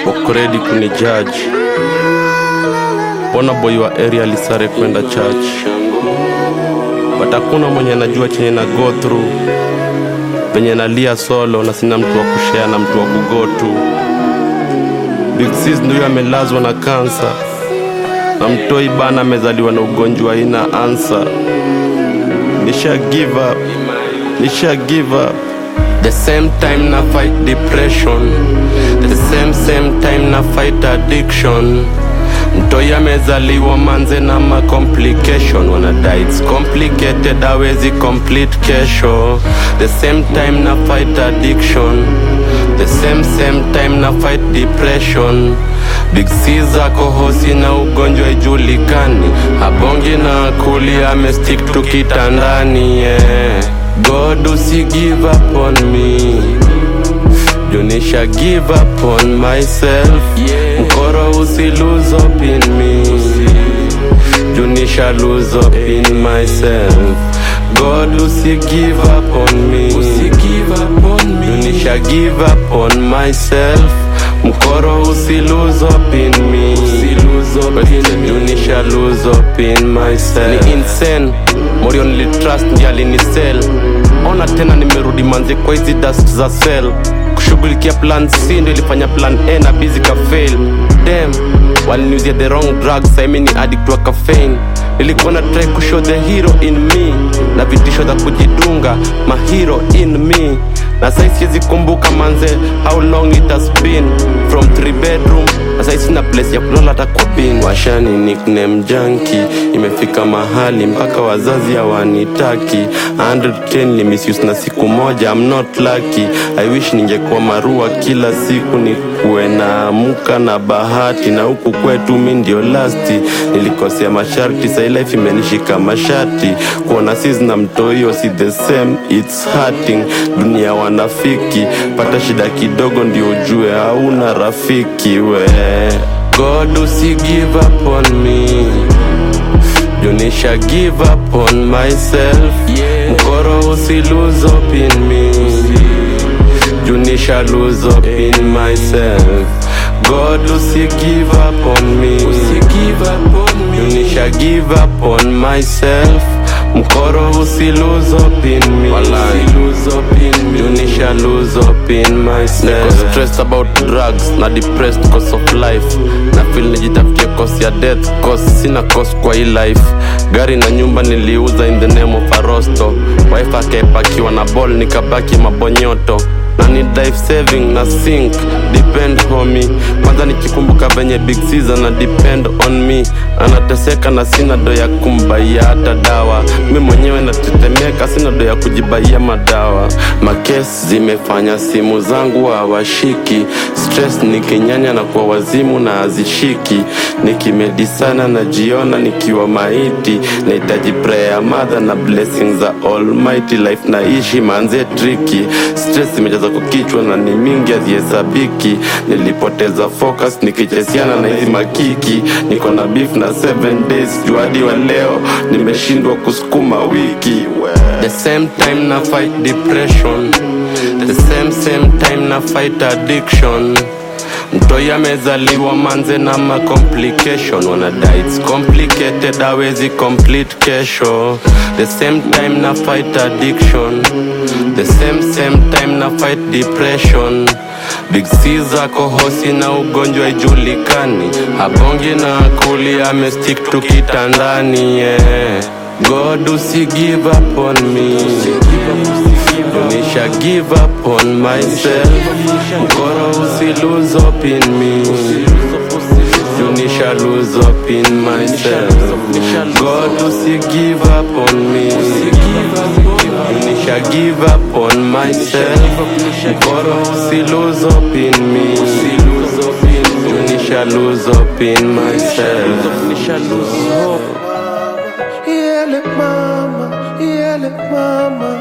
wako ready kunijudge. Mbona boy wa area alisare kwenda church, but hakuna mwenye anajua chenye na go through, penye nalia solo na sina mtu wa kushare na mtu wa kugo to. Big sis ndio amelazwa na kansa na mtoi bana amezaliwa na ugonjwa ina ansa. Nisha give up, nisha give up. The same time na fight depression, the same same time na fight addiction. Mtoi amezaliwa manze na ma complication, wanadai it's complicated, hawezi complete kesho. The same time na fight addiction, the same same time na fight depression. Big C zako hosi na ugonjwa ijulikani, abongi na kuli amestick tu kitandani yeah. God usi give up on me Junisha give up on myself Mkoro usi lose up in me Junisha lose up in myself God usi give up on me Junisha give up on myself Mkoro usi lose up in me Junisha lose up in myself Ni insane Morio nilitrust ndiye alinisell Ona tena nimerudi manzi kwa hizi dust za cell kushughulikia plan C ndio ilifanya plan A na busy ka fail damn waliniuzia the wrong drugs sasa mimi ni addict wa caffeine nilikuwa na try kushow the hero in me na vitisho za kujidunga ma hero in me na sasa siwezi kumbuka manze how long it has been from three bedroom na sasa sina place ya kulala hata kwa bin washani nickname junkie imefika mahali mpaka wazazi hawanitaki 110 ni misuse na siku moja I'm not lucky I wish ningekuwa marua kila siku nikuwe naamka na bahati na huku kwetu mi ndio lasti nilikosea masharti sai life imenishika mashati kuona sis na mtoio si the same it's hurting dunia wanafiki pata shida kidogo ndio ujue hauna rafiki we God usi give up on me Junisha give up on myself Mkoro usi lose up in me Junisha lose up in myself God usi give up on me Junisha give up on myself Mkoro usi lose up in me Junisha lose up in myself Niko stressed about drugs na depressed cause of life na feel nijitafutie cause ya death cause sina cause kwa hii life gari na nyumba niliuza in the name of arosto wife akaepakiwa na ball nikabaki mabonyoto na ni life saving na sink depend homie kwanza nikikumbuka venye big Caesar na depend on me anateseka na sina do ya kumbaia hata dawa mi mwenyewe natetemeka sina do ya kujibaia madawa makes zimefanya simu zangu hawashiki stress nikinyanya na kwa wazimu na hazishiki nikimedisana najiona nikiwa maiti nahitaji prayer mother na blessings za almighty life naishi manze triki stress imejaza kwa kichwa na ni mingi hazihesabiki nilipoteza focus nikichesiana na hizi makiki niko na beef na 7 days juadi wa leo nimeshindwa kusukuma wiki we. the same time na fight depression the same same time na fight addiction mtoi amezaliwa manze na ma complication wanadai it's complicated hawezi complete kesho the same time na fight addiction the same same time na fight depression big C zako hosi na ugonjwa ijulikani abongi na kuli amestick tu kitandani yeah. God usi give up on me Junisha give up on myself Mkoro usi lose up in me Junisha lose up in myself God usi give up on me Junisha give up on myself Mkoro usi lose up in me Junisha lose up in myself Yele mama, yele mama